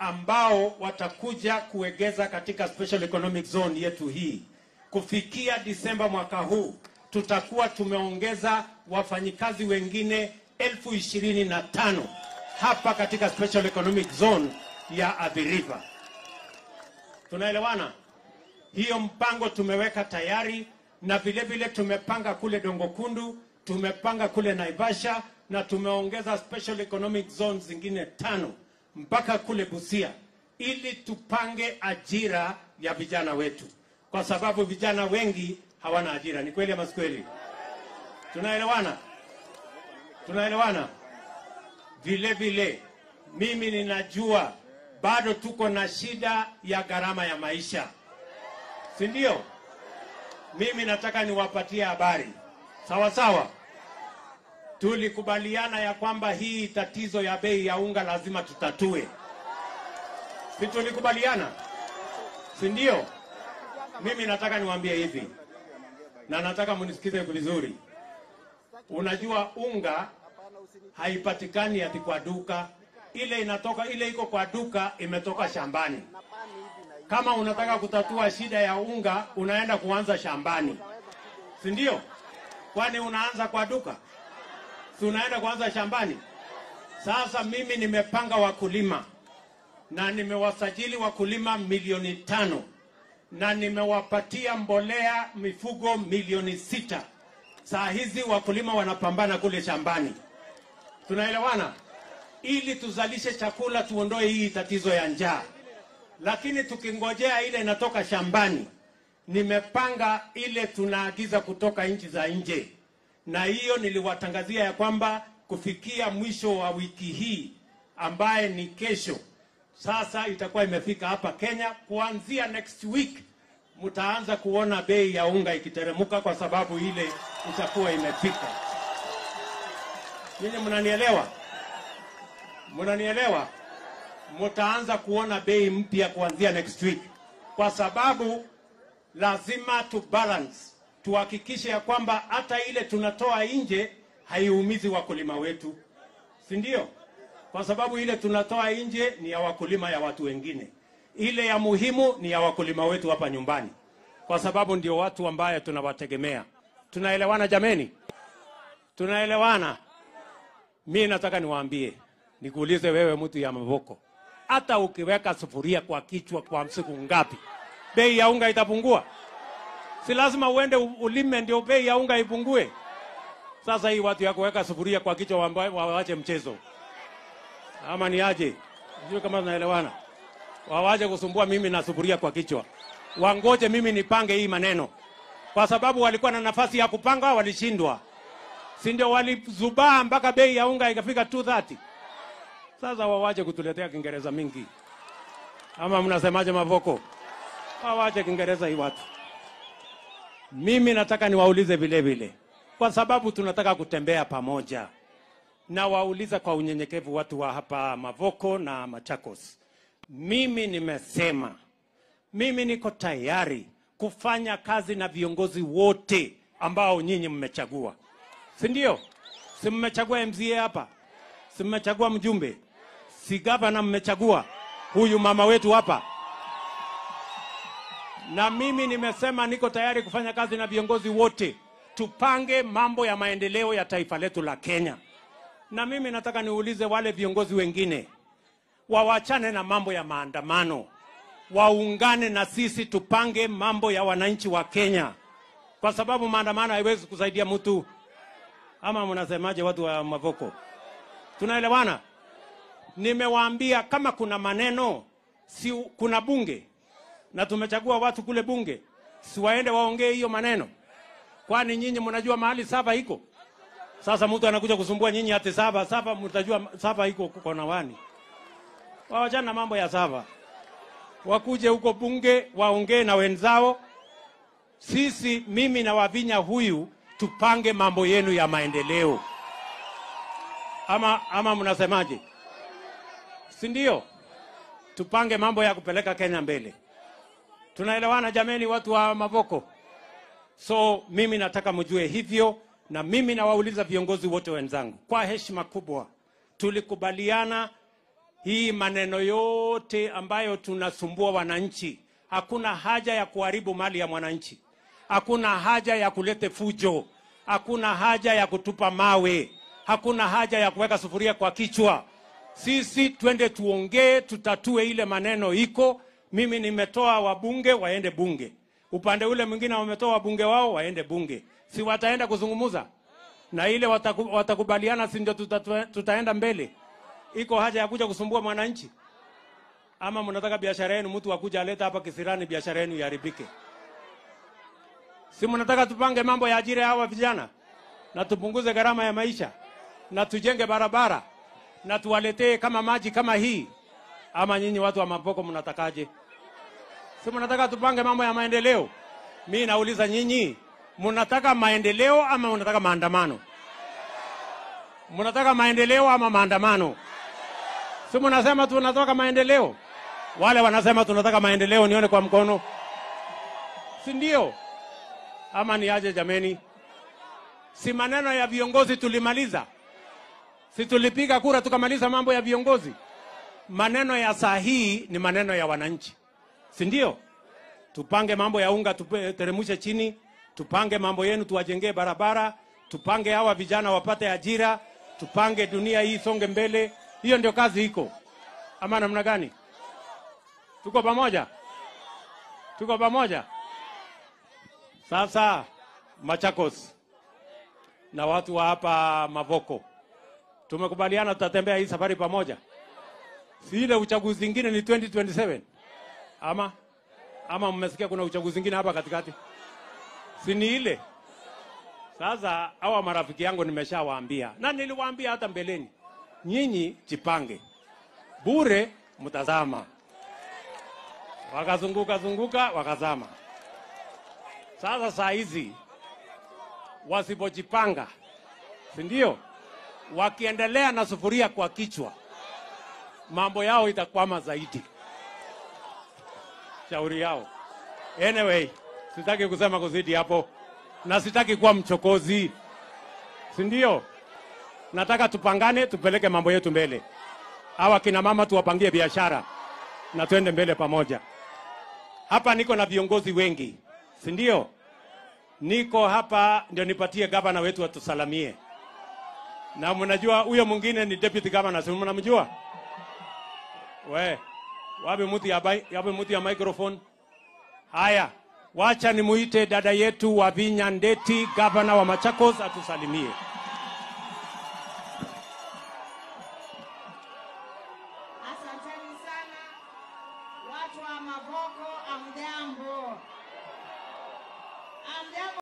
ambao watakuja kuegeza katika special economic zone yetu hii. Kufikia Disemba mwaka huu tutakuwa tumeongeza wafanyikazi wengine elfu ishirini na tano hapa katika special economic zone ya Athi River. Tunaelewana? Hiyo mpango tumeweka tayari, na vile vile tumepanga kule Dongo Kundu, tumepanga kule Naivasha na tumeongeza special economic zones zingine tano mpaka kule Busia, ili tupange ajira ya vijana wetu, kwa sababu vijana wengi hawana ajira. Ni kweli ama si kweli? Tunaelewana? Tunaelewana? Vile vile mimi ninajua bado tuko na shida ya gharama ya maisha, si ndio? Mimi nataka niwapatie habari sawa sawa. Tulikubaliana ya kwamba hii tatizo ya bei ya unga lazima tutatue, si tulikubaliana, si ndio? Mimi nataka niwaambie hivi, na nataka munisikize vizuri. Unajua unga haipatikani ati kwa duka, ile inatoka ile iko kwa duka imetoka shambani. Kama unataka kutatua shida ya unga, unaenda kuanza shambani, si ndio? Kwani unaanza kwa duka? Si unaenda kuanza shambani? Sasa mimi nimepanga wakulima na nimewasajili wakulima milioni tano na nimewapatia mbolea mifugo milioni sita. Saa hizi wakulima wanapambana kule shambani, tunaelewana, ili tuzalishe chakula, tuondoe hii tatizo ya njaa. Lakini tukingojea ile inatoka shambani, nimepanga ile tunaagiza kutoka nchi za nje, na hiyo niliwatangazia ya kwamba kufikia mwisho wa wiki hii ambaye ni kesho, sasa itakuwa imefika hapa Kenya. Kuanzia next week mtaanza kuona bei ya unga ikiteremuka, kwa sababu ile itakuwa imefika. Nyinyi mnanielewa? Mnanielewa? Mtaanza kuona bei mpya kuanzia next week, kwa sababu lazima tu balance, tuhakikishe ya kwamba hata ile tunatoa nje haiumizi wakulima wetu, si ndio? Kwa sababu ile tunatoa nje ni ya wakulima ya watu wengine, ile ya muhimu ni ya wakulima wetu hapa nyumbani, kwa sababu ndio watu ambaye tunawategemea. Tunaelewana jameni? Tunaelewana? Mi nataka niwaambie, nikuulize wewe, mtu ya Mavoko, hata ukiweka sufuria kwa kichwa kwa siku ngapi, bei ya unga itapungua? Si lazima uende u- ulime ndio bei ya unga ipungue? Sasa hii watu ya kuweka sufuria kwa kichwa wamba- wawache mchezo, ama ni aje? Sijui kama tunaelewana. Wawache kusumbua mimi na sufuria kwa kichwa, wangoje mimi nipange hii maneno, kwa sababu walikuwa na nafasi ya kupanga, walishindwa si ndio? Walizubaa mpaka bei ya unga ikafika 230. Sasa wawache kutuletea Kiingereza mingi, ama mnasemaje Mavoko? Wawache Kiingereza hii watu. Mimi nataka niwaulize vile vile, kwa sababu tunataka kutembea pamoja, na wauliza kwa unyenyekevu watu wa hapa Mavoko na Machakos. Mimi nimesema mimi niko tayari kufanya kazi na viongozi wote ambao nyinyi mmechagua, si ndio? Si mmechagua MCA hapa, si mmechagua mjumbe, si gavana mmechagua huyu mama wetu hapa, na mimi nimesema niko tayari kufanya kazi na viongozi wote, tupange mambo ya maendeleo ya taifa letu la Kenya. Na mimi nataka niulize wale viongozi wengine wawachane na mambo ya maandamano, waungane na sisi tupange mambo ya wananchi wa Kenya, kwa sababu maandamano haiwezi kusaidia mtu. Ama mnasemaje, watu wa Mavoko? Tunaelewana? Nimewaambia kama kuna maneno, si kuna bunge na tumechagua watu kule bunge, si waende waongee hiyo maneno? Kwani nyinyi mnajua mahali saba iko? Sasa mtu anakuja kusumbua nyinyi ati saba saba, mtajua saba iko kona wani? Wawachana na mambo ya saba, wakuje huko bunge waongee na wenzao. Sisi, mimi na Wavinya huyu tupange mambo yenu ya maendeleo, ama ama mnasemaje? Si ndio? Tupange mambo ya kupeleka Kenya mbele. Tunaelewana jameni, watu wa Mavoko? So mimi nataka mjue hivyo, na mimi nawauliza viongozi wote wenzangu kwa heshima kubwa, tulikubaliana hii maneno yote ambayo tunasumbua wananchi, hakuna haja ya kuharibu mali ya mwananchi, hakuna haja ya kulete fujo, hakuna haja ya kutupa mawe, hakuna haja ya kuweka sufuria kwa kichwa. Sisi twende tuongee, tutatue ile maneno iko. Mimi nimetoa wabunge waende bunge, upande ule mwingine wametoa wabunge wao waende bunge, si wataenda kuzungumuza na ile wataku, watakubaliana, si ndio tuta, tutaenda mbele. Iko haja ya kuja kusumbua mwananchi? Ama mnataka biashara yenu mtu akuja aleta hapa kisirani biashara yenu iharibike? Si mnataka tupange mambo ya ajira ya hawa vijana na tupunguze gharama ya maisha na tujenge barabara na tuwaletee kama maji kama hii? Ama nyinyi watu wa Mavoko mnatakaje? Si mnataka tupange mambo ya maendeleo? Mi nauliza nyinyi, mnataka maendeleo ama mnataka maandamano? Mnataka maendeleo ama maandamano? Si mnasema tunataka maendeleo? Wale wanasema tunataka maendeleo, nione kwa mkono, si ndio? Ama ni aje jameni? Si maneno ya viongozi tulimaliza? Si tulipiga kura tukamaliza mambo ya viongozi? Maneno ya saa hii ni maneno ya wananchi, si ndio? Tupange mambo ya unga, tuteremshe chini, tupange mambo yenu, tuwajengee barabara, tupange hawa vijana wapate ajira, tupange dunia hii songe mbele. Hiyo ndio kazi iko, ama namna gani? Tuko pamoja, tuko pamoja. Sasa Machakos na watu wa hapa Mavoko tumekubaliana tutatembea hii safari pamoja, si ile uchaguzi ingine ni 2027 ama ama mmesikia kuna uchaguzi ingine hapa katikati? Si ni ile sasa. Hawa marafiki yangu nimeshawaambia na niliwaambia hata mbeleni, nyinyi jipange, bure mtazama. Wakazunguka zunguka wakazama. Sasa saa hizi wasipojipanga, si ndio? Wakiendelea na sufuria kwa kichwa, mambo yao itakwama zaidi. Shauri yao. Anyway, sitaki kusema kuzidi hapo, na sitaki kuwa mchokozi, si ndio? Nataka tupangane, tupeleke mambo yetu mbele. Hawa kina mama tuwapangie biashara na twende mbele pamoja. Hapa niko na viongozi wengi, si ndio? Niko hapa ndio nipatie gavana wetu atusalamie, na mnajua huyo mwingine ni deputy governor, si mnamjua? We wape muti ya, bai- wape muti ya microphone. Haya, wacha nimuite dada yetu Wavinya Ndeti, gavana wa Machakos, atusalimie. Asanteni sana watu wa Mavoko, amjambo. Amjambo.